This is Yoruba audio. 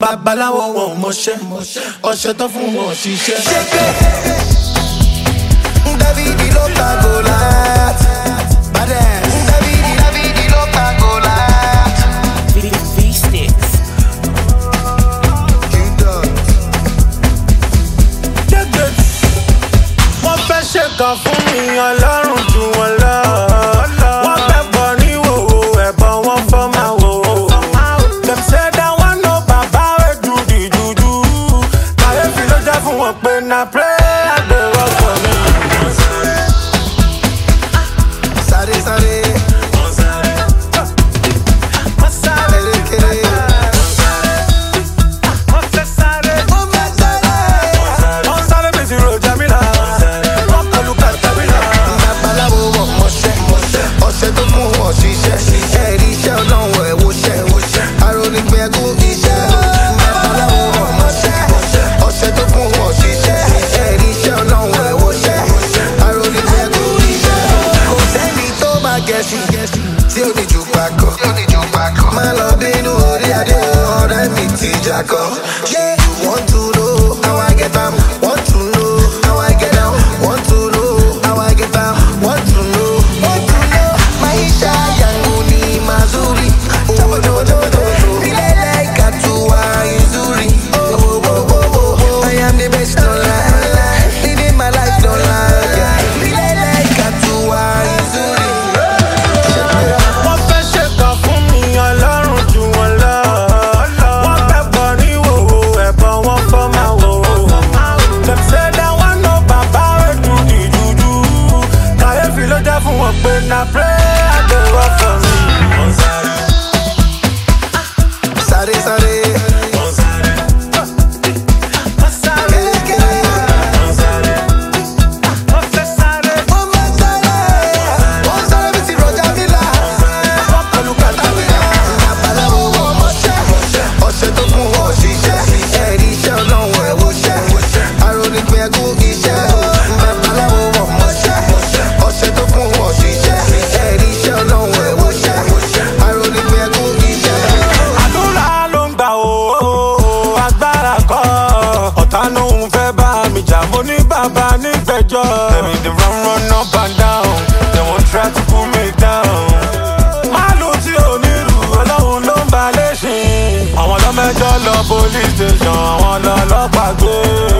babaláwo wọn ò mọṣẹ́ ọṣẹ tó fún wọn ò ṣiṣẹ́. Davidi ló pa Goliath. Davidi, Davidi ló pa Goliath. V-Sticks. Jẹ́jẹ́. wọ́n fẹ́ ṣe kan fún mi ọlọ́run jù wọ́n lọ. wọ́n fẹ́ bọ̀ ní wòwò ẹ̀bọ̀ wọn fọ́ máa wò. dem say that one no baba wey do the juju. kàyéfì ló jẹ́ fún wọn pé na prayer dey work for me. Sáré sáré. Erékeré. wọ́n fẹ́ sáré. Ó fẹ́ sáré. wọ́n sáré bí ti rojà mí là. wọ́n kọlu kàtàbílà. Babaláwo wọ̀ mọṣẹ́. Ọṣẹ tó fún wọn ṣiṣẹ́. Ẹ̀rí iṣẹ́ ọlọ́run ẹ̀ wọṣẹ́. Arónípẹ̀ ẹ̀kú iṣẹ́. Babaláwo wọ̀ mọṣẹ́. Ọṣẹ tó fún wọn ṣiṣẹ́. Ẹ̀rí iṣẹ́ ọlọ́run ẹ̀ wọṣẹ́. Arónípẹ̀ ẹ̀kú iṣẹ́. Kò sẹ́ni tó máa gẹ̀ẹ́sì. Tí ó ní jù pakọ̀. Má lọ bínú orí adé ọ̀rẹ́ mi ti jakọ̀. Yeah, you want to know how I get am? Want to know how I get down? Want to know how I get down? Want to know? Want to know? Maisha yangu ni mazuri. Oh, oh, oh, oh, oh. Vile like hatua nzuri. Oh, oh, oh, oh, oh, oh. I am the best online. Living my life online. Yeah. Vile like hatua nzuri. wọ́n fẹ́ ṣe kan fún mi ọlọ́run jù wọ́n lọ. wọ́n fẹ́ bọ̀ ní wòwò ẹ̀bọ̀ wọn fọ́ máa wò. dem say that one no baba wey do the juju. kàyéfì ló jẹ́ fún wọn pé na prayer dey work for me. Sáré sáré. Erékeré. wọ́n fẹ́ sáré. Ó máa sáré. Ó ń sáré bí ti rọjà mílà. wọ́n kọlu kàtàbílà. Babaláwo wọ̀ mọṣẹ́. Ọṣẹ tó kún wọ̀ ṣiṣẹ́. Ẹ̀rí iṣẹ́ ọlọ́run ẹ̀ wọṣẹ́. Arónípẹ̀ ẹ̀kú iṣẹ́. Babaláwo wọ̀ mọṣẹ́. Ọṣẹ tó kún wọ̀ ṣiṣẹ́. Ẹ̀rí iṣẹ́ ọlọ́run ẹ̀ wọṣẹ́. Arónípẹ̀ ẹ̀kú iṣẹ́. àdúrà ló ń gbà ó agbára kọ́ ọ̀tá ló ń fẹ́ bá mi jà mo ní bàbá nígbẹ̀jọ́. Tẹ̀mí dey run run up and down they wan try to pull me down. Málù tí ò ní rù ọlọ́run ló ń balẹ̀ ṣe. Àwọn ọlọ́mẹjọ́ lọ police station àwọn ọlọ́pàá gbé.